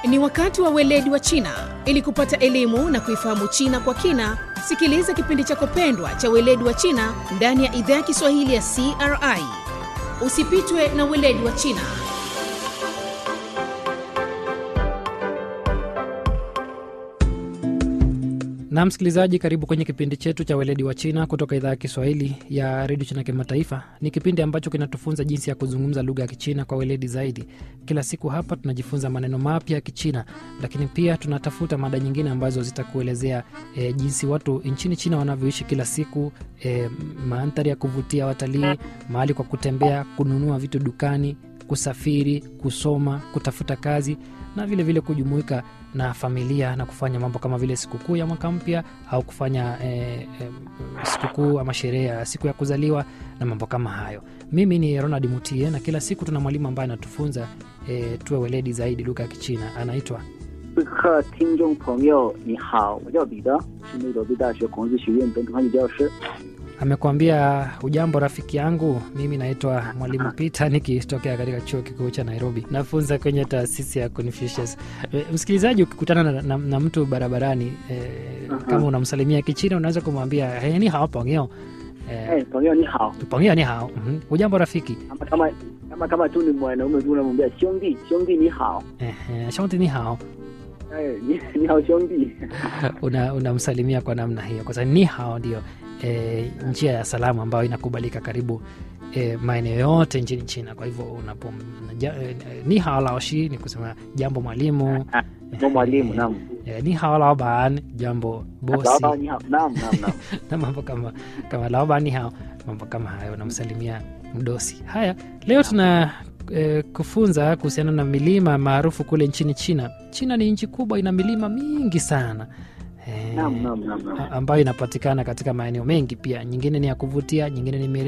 Ni wakati wa weledi wa China. Ili kupata elimu na kuifahamu China kwa kina, sikiliza kipindi chako pendwa cha weledi wa China ndani ya idhaa ya Kiswahili ya CRI. Usipitwe na weledi wa China. na msikilizaji karibu kwenye kipindi chetu cha weledi wa china kutoka idhaa ya kiswahili ya redio china kimataifa ni kipindi ambacho kinatufunza jinsi ya kuzungumza lugha ya kichina kwa weledi zaidi kila siku hapa tunajifunza maneno mapya ya kichina lakini pia tunatafuta mada nyingine ambazo zitakuelezea e, jinsi watu nchini china wanavyoishi kila siku e, mandhari ya kuvutia watalii mahali kwa kutembea kununua vitu dukani kusafiri kusoma kutafuta kazi na vile vile kujumuika na familia na kufanya mambo kama vile sikukuu ya mwaka mpya au kufanya eh, eh, sikukuu ama sherehe ya siku ya kuzaliwa na mambo kama hayo mimi ni ronald mutie na kila siku tuna mwalimu ambaye anatufunza eh, tuwe weledi zaidi lugha ya kichina anaitwa 各课听众朋友，你好，我叫彼得，是内罗毕大学孔子学院本土汉语教师。 amekwambia ujambo rafiki yangu mimi naitwa mwalimu peter nikitokea katika chuo kikuu cha nairobi nafunza kwenye taasisi ya confucius e, msikilizaji ukikutana na, na, na mtu barabarani e, kama unamsalimia kichina unaweza kumwambia hey, ni hao pongeo 哎 e, 朋友你好， pongeo ni hao mm ujambo rafiki kama kama kama kama tu ni mwanaume tu unamwambia兄弟兄弟你好， e, shonti ni hao 哎你你好兄弟， una- unamsalimia kwa namna hiyo kwa sababu ni hao ndio e, njia ya salamu ambayo inakubalika karibu e, maeneo yote nchini china kwa hivyo unapo ja, e, ni hao laoshi ni kusema jambo mwalimu 我mwalimu naam， e, ni hao laoban jambo 老 bosi 板你好，naam naam naam， na mambo kama kama laoban ni hao mambo kama hayo unamsalimia mdosi haya leo tuna e, kufunza kuhusiana na milima maarufu kule nchini china china ni nchi kubwa ina milima mingi sana e, naam naam naam naam. a- ambayo inapatikana katika maeneo mengi pia nyingine ni ya kuvutia nyingine ni mire